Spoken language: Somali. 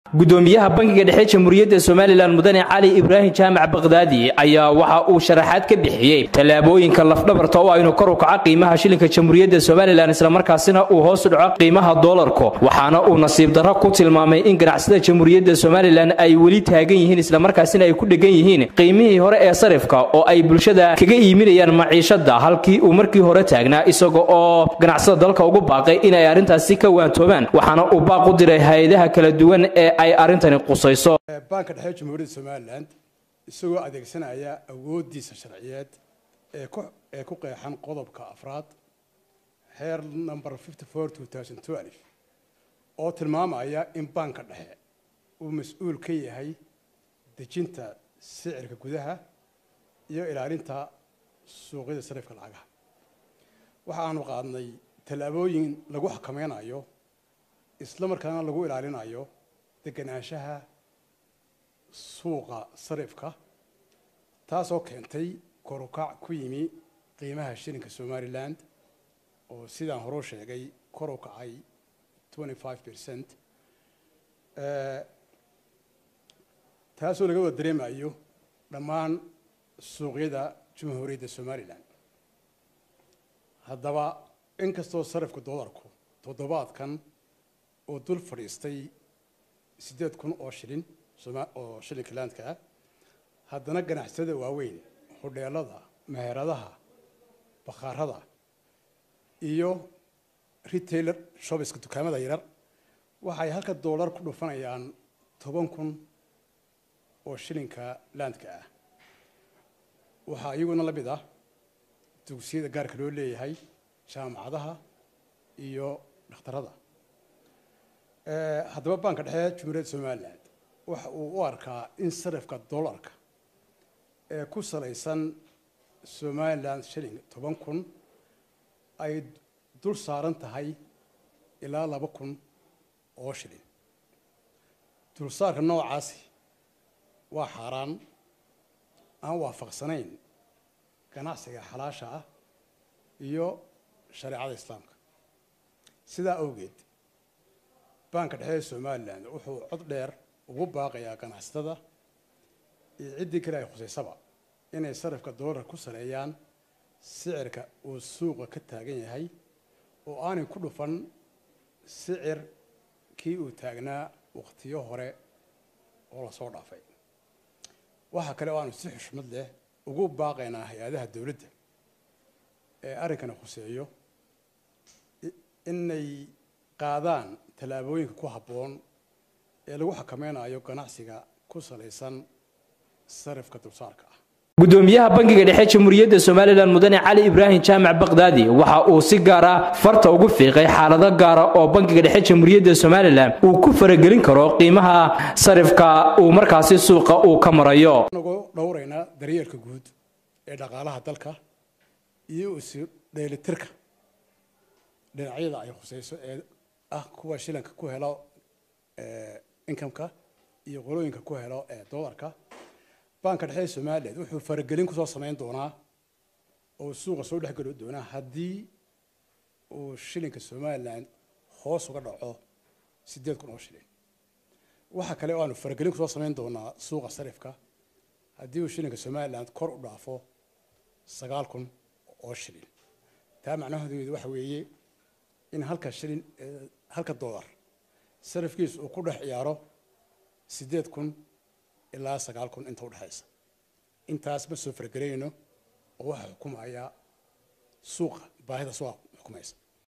gudoomiyaha bangiga dhexe jamhuuriyadda somalilan mudane cali ibraahim jaamac bakdaadi ayaa waxa uu sharaxaad ka bixiyey tallaabooyinka lafdhabarta oo aynu kor u kaca qiimaha shilinka jamhuuriyadda somalilan islamarkaasina uu hoos u dhaco qiimaha doolarku waxaana uu nasiib darro ku tilmaamay in ganacsada jamhuuriyadda somalilan ay weli taagan yihiin islamarkaasina ay ku dhegan yihiin qiimihii hore ee sarifka oo ay bulshada kaga iiminayaan maciishada halkii uu markii hore taagnaa isaga oo ganacsada dalka ugu baaqay inay arrintaasi ka waantoobaan waxaana uu baaq u diray hay-adaha kala duwan ee ay arrintani qusayso baanka dhexe jamhuuriyadda somalilan isagoo adeegsanaya awooddiisa sharciyeed ee ku ee ku qeexan qodobka afraad heer number fifty four two thousand twelve oo tilmaamaya in baanka dhexe uu mas-uul ka yahay dejinta sicirka gudaha iyo ilaalinta suuqyada sarifka lacagaha waxa aanu qaadnay tallaabooyin lagu xakameynayo isla markaana lagu ilaalinayo deganaanshaha suuqa sarifka taasoo keentay korukac ku yimi qiimaha shilinka somaliland oo sidaan horeu sheegay kor u kacay twenty five percent taasoo laga wada dareemayo dhammaan suuqyada jamhuuriyadda somalilan haddaba inkastoo sarifka doolarku toddobaadkan oo dul fadhiistay siddeed kun oo shilin oo shilinka laandka ah haddana ganacsiyada waaweyn hodheelada meheradaha bakhaarada iyo retailer shobiska dukaamada yarar waxay halka doolar ku dhufanayaan toban kun oo shilinka laandka ah waxaa iyaguna la mid ah dugsiyada gaarka loo leeyahay jaamacadaha iyo dhakhtarada haddaba baanka dhexe jamhuuriyadda somalilan waxa uu u arkaa in sarifka dollarka ee ku salaysan somalilan shilling toban kun ay dul saaran tahay ilaa laba kun oo shilin dulsaarka noocaasi waa xaaraan aan waafaqsanayn ganacsiga xalaasha ah iyo shareecada islaamka sidaa awgeed baanka dhexe ee somalilan wuxuu cod dheer ugu baaqayaa ganacsatada iyo ciddii kale ay khusaysaba inay sarifka doolarka ku saleeyaan sicirka uu suuqa ka taagan yahay oo aanay ku dhufan sicir kii uu taagnaa wakhtiyo hore oo lasoo dhaafay waxaa kale oo aanu si xushmad leh ugu baaqaynaa hay-adaha dowladda ee arrinkani khuseeyo inay qaadaan tallaabooyinka ku habboon ee lagu xakameynayo ganacsiga ku salaysan sarifka dulsaarka ah gudoomiyaha bangiga dhexe jamhuuriyadda somalilan mudane cali ibraahim jaamac bakdaadi waxa uu si gaara farta ugu fiiqay xaalado gaara oo bangiga dhexe jamhuuriyadda somalilan uu ku faragelin karo qiimaha sarifka uu markaasi suuqa uu ka marayo nagu dhowraynaa daryeelka guud ee dhaqaalaha dalka iyo isu dheelitirka dhinacyada ay khusayso ee ah kuwa shilanka ku helo incomeka iyo qolooyinka ku helo doolarka baanka dhexe somaliland wuxuu faragelin kusoo samayn doonaa oo suuqa soo dhexgeli doonaa haddii uu shilinka somaliland hoos uga dhaco siddeed kun oo shilin waxaa kale oo aanu faragelin kusoo samayn doonaa suuqa sarifka haddii uu shilinka somaliland kor u dhaafo sagaal kun oo shilin taa macnaheedu waxa weeye in halka shilin halka doolar sarifkiisu uu ku dhex ciyaaro siddeed kun ilaa sagaal kun inta udhexaysa intaas ma soo fargelayno oo waxaa xukumaya suuqa baahida suuqa xukumaysa